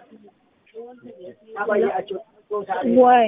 ወይ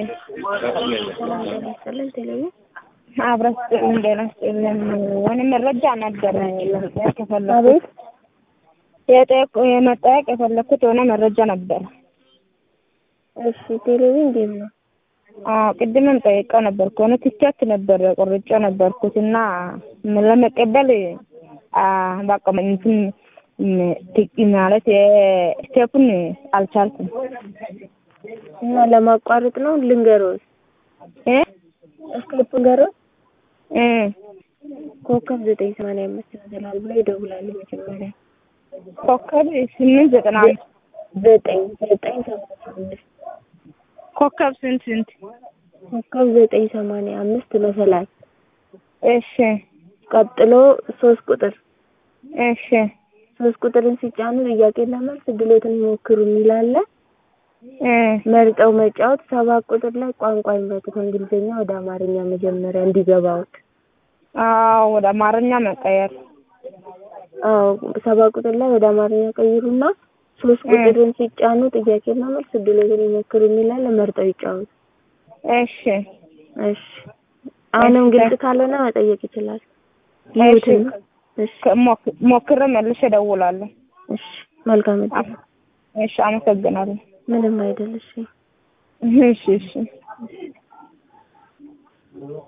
ስልን ቴሌቪዥን አብረን እንደና ወን መረጃ ነበር ከፈለኩት አቤት የጠየቁ የመጠየቅ የፈለኩት የሆነ መረጃ ነበር። እሺ ቴሌቪዥን ጌም ነው። አዎ ቅድምም ጠይቀው ነበር ከሆነ ትቻት ነበር ቆርጬ ነበርኩት እና ለመቀበል አ በቃ እንትን ትክ ማለት ስቴፑን አልቻልኩም እና ለማቋረጥ ነው ልንገሮት እ እስክሪፕት ንገሮት እ ኮከብ ዘጠኝ ሰማንያ አምስት ይመስላል ብሎ ይደውላሉ መጀመሪያ ኮከብ ስምንት ዘጠና አምስት ዘጠኝ ዘጠኝ ሰማንያ አምስት ኮከብ ስንት ስንት ኮከብ ዘጠኝ ሰማንያ አምስት መሰላል እሺ ቀጥሎ ሶስት ቁጥር እሺ ሶስት ቁጥርን ሲጫኑ ጥያቄና መልስ ድሎትን ይሞክሩ የሚላለ እ መርጠው መጫወት ሰባት ቁጥር ላይ ቋንቋ ይምረጡ ከእንግሊዝኛ ወደ አማርኛ መጀመሪያ እንዲገባውት አዎ ወደ አማርኛ መቀየር አዎ ሰባት ቁጥር ላይ ወደ አማርኛ ቀይሩና ሶስት ቁጥርን ሲጫኑ ጥያቄና መልስ ድሎትን ይሞክሩ የሚላለ መርጠው ይጫወቱ እሺ እሺ አሁንም ግልጽ ካልሆነ መጠየቅ ይችላል ይሁትን እሺ ሞክ- ሞክሬ መልሼ እደውላለሁ እሺ መልካም እድል እሺ አመሰግናለሁ ምንም አይደል እሺ እሺ እሺ